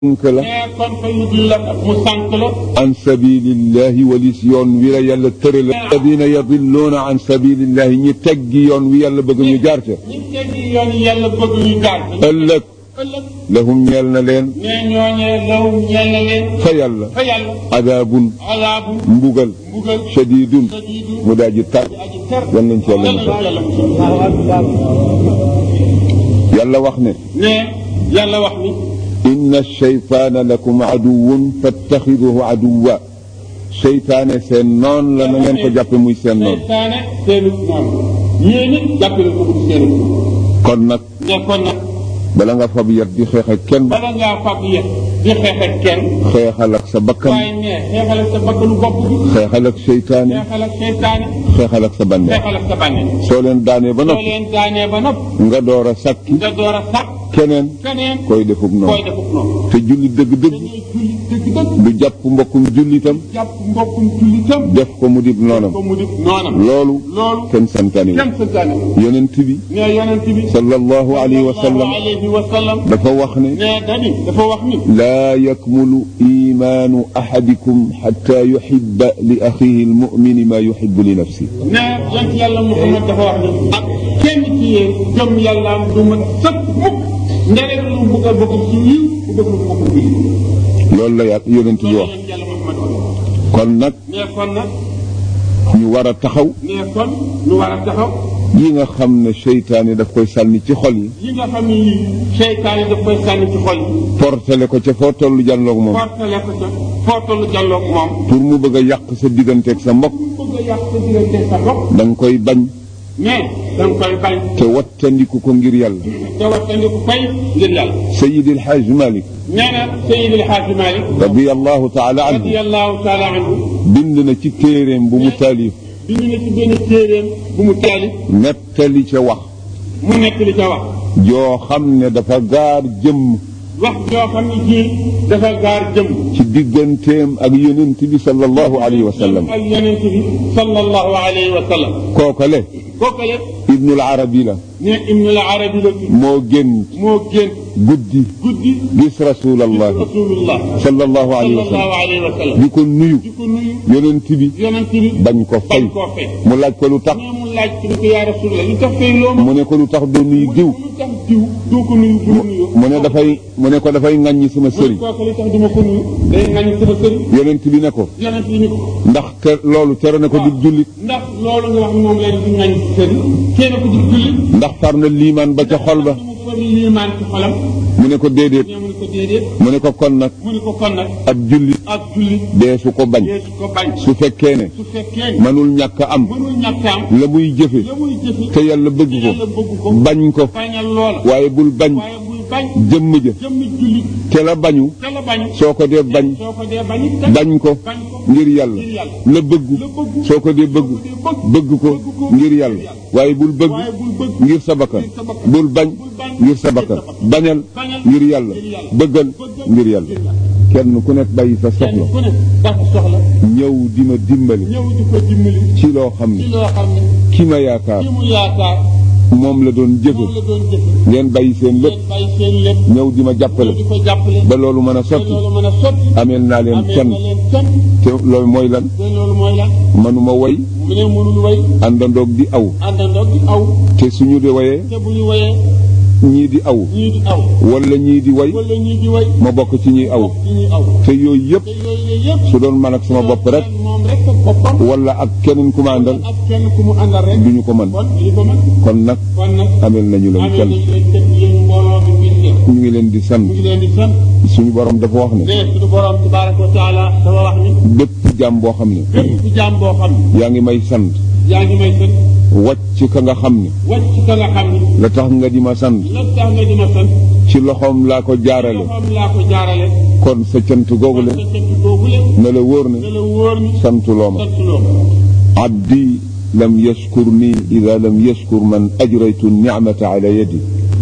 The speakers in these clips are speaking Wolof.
sànk la mais kon fa yudilla mu sànq la an sabilillahi walis yoon wi la yàlla tërala alladina yadilluuna an sabilillahi ñi teggi yoon wi yàlla bëgg ñu jaar ca ñi teggi yoon yàlla bëgg ñu jaar ci ëllëg ëllëg lahum ñeel na leen ne ñooñee law ñeel na leen fa yàlla fa yàlla adaabun alaabu mbugal mbugal shadidun sadiidu mu daal ji tar aji ter yal nañ ci yàlla musal yàlla musal yàlla wax ne ne yàlla wax ni inna shaytaana lakum aduwun fattaxiduhu aduwa seytaane seen noon la na ngeen ko jàppe muy seen noon seytaane seenu noonu yéen it jàppale ko mu seenu kon nag ne kon nag bala nga fab yat di xeex ak kenn bala ngaa fab yëpp di xeex ak kenn xeexal ak sa bakkan waaye ne xeexal ak sa bakkanu bopp bi xeexal ak seytaane xeexal ak seytaane xeexal ak sa bànneex xeexal ak sa bànneex soo leen daanee ba soo noppi leen daanee ba nopp nga door a sàkki nga door a sàkk keneen keneen koy defub koy noonu defuk noonu te julli dëgg-dëgg dañuy julli dëgg dëgg du jàpp mbokkum jullitam jàpp mbokkum jullitam def ko mu dib noonam ko mu di noonam loolu loolu kenn santaani kenn sa daane yonent bi ne yonent bi sallallahu alayhi wa sallam sallallahu alayhi wa sallam dafa wax ne ne dani dafa wax ni laa yakmulu imaanu ahadikum xatta yuxibba li axihi almumini maa yuxibu li nafsi ne yonent yàlla Muhammad dafa wax ni ak kenn ci yéen gëm yàlla du ma sëkk mukk ndere lu mu bëgg a bëgg ci yiw bu bëgg lu mu bëgg ci yiw loolu la yàlla yonent bi loolu wax yonent yàlla Muhammad wax kon nag ne kon nag ñu war a taxaw ne kon ñu war a taxaw yi nga xam ne seytaane daf koy sànni ci xol yi yi nga xam ne yii seytaane daf koy sànni ci xol yi portale ko ca foo tollu jànloog moom portale ko ca foo tollu jàlloog moom pour mu bëgg a yàq sa digganteeg sa mbokk bëgg a yàq sa diggante sa bopp da nga koy bañ mais da nga koy bañ te wattandiku ko ngir yàlla te wattandiku fay ngir yàlla sayidi alxaaj malik nee na Seydi El Hadji Malick radiallahu taala anhu radiyallahu taala anhu bind na ci téeréem bu mu taalif bi ñu ne ci benn téeréem bu mu taalif nettali ca wax mu nekk li ca wax joo xam ne dafa gaar jëmm wax joo xam ne ji dafa gaar jëm ci digganteem ak yonent bi sallallahu alayhi wa sallam ak yonent bi sallallahu alayhi wa sallam kookale kooku le ibnul arabi la ne Ibnul Arabi la tudd moo génn moo génn guddi guddi gis rasulallahi rasulullah sallallahu alayhi wa sallallahu sallam alayhi wa sallam di ko nuyu di ko nuyu yonent bi yonent bi bañ ko fay bañ koo fay mu laaj ko lu tax mais mu laaj ci ni ko yaa rasulullah lu tax fay loo ma mu ne ko lu tax doo nuyu diw lu tax diw doo ko nuyu bu la nuyoo mu ne dafay mu ne ko dafay ŋàññi sama sëriñ kooku li tax duma ko nuyu day ngañ sama sëriñ yonent bi ne ko yonent bi ni ko ndax te loolu tere na ko di jullit ndax loolu nga wax moom lay di ngañ ci sëriñ kenn ko di julli ndax far na liimaan ba ca xol ba mu fari liimaan ci xolam mu ne ko déedéet ñoo mu ne ko déedéet mu ne ko kon nag mu ne ko kon nag ab jullit ak julli dee su ko bañ deesu ko bañ su fekkee ne su fekkee mënul ñàkk a am mënul ñàkkaam la muy jëfe la muy jëfi te yàlla bëgg ko yàlla bëgg ko bañ ko bañal loola waaye bul bañ waaye buy bañ jëmm ja jëmmi julli te la bañu te la bañ soo ko dee bañ soo ko dee bañ it bañ ko bañ ko ngir yàlla la bëggu soo ko dee bëgg bëgg ko ngir yàlla waaye bul bëgg waaye bul bëgg ngir sa bakkan bul bañ ngir sa bakkan bañal ngir yàlla bëggal ngir yàlla kenn ku nekk bàyyi sa kenn soxla ku ne dafa soxla ñëw di ma dimbali ñëw di ko dimbali ci loo xam ci ne loo xam ne ki ma yaakaar ki mu yaakaar moom la doon jëfe moom la doon jëfe ngeen bàyyi seen lépp ngeen bàyyi seen lépp ñëw di ma jàppale di ko jàppale ba loolu mën a te sotti loolu mën a sotti ameel naa leen amee kenn na leen kenn te loolu mooy lan te loolu mooy lan manuma woy mu ne mënul way àndandoog di aw àndandoo di aw te suñu di woyee te bu ñu wayee ñii di aw ñii di aw wala ñii di way wala ñii di way ma bokk ci ñuy aw ci ñuy aw te yooyu yëpp te yooyu yëpp su doon man ak sama bopp rek moom rek ak boppam wala ak keneen ku ma àndal ak kenn ku mu àndal rek duñu ko mën kon li ko mën kon nag kon nag amel nañu leen amee kenn nañu leen kenn yéen mbooloo bi ngeen def ñu ngi leen di sant mu ngi leen di sant suñu borom dafa wax ne ne suñu borom tabaraka wa taala dafa wax ni bépp jaam boo xam ne bépp jaam boo xam ne yaa ngi may sant yaa ngi may sant wàcc ka nga xam ne wàcc ka nga xam ne la tax nga di ma sant la tax nga di ma sant ci loxoom laa ko jaarale loxoom laa ko jaarale kon sa cant googu le sa sant boobu leen na la wóor ne ne la wóor ni santuloo ma sant loo abdi lam yashkur nii ida lam yashkur man ajraytu nicmata ala yadi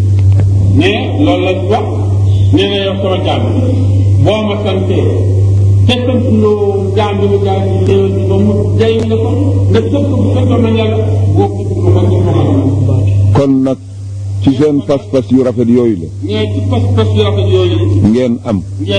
ne loolu la wax nee na yow sama jaam boo ma santee te sant loo jaam bi mu jaar ci xéewal bi ba mu jay la ko nga tënk bu fekkoon na yàlla boo ko dugg ba nga ko mën kon nag ci ci seen pas-pas yu rafet yooyu la nee ci pas-pas yu rafet yooyu ngeen am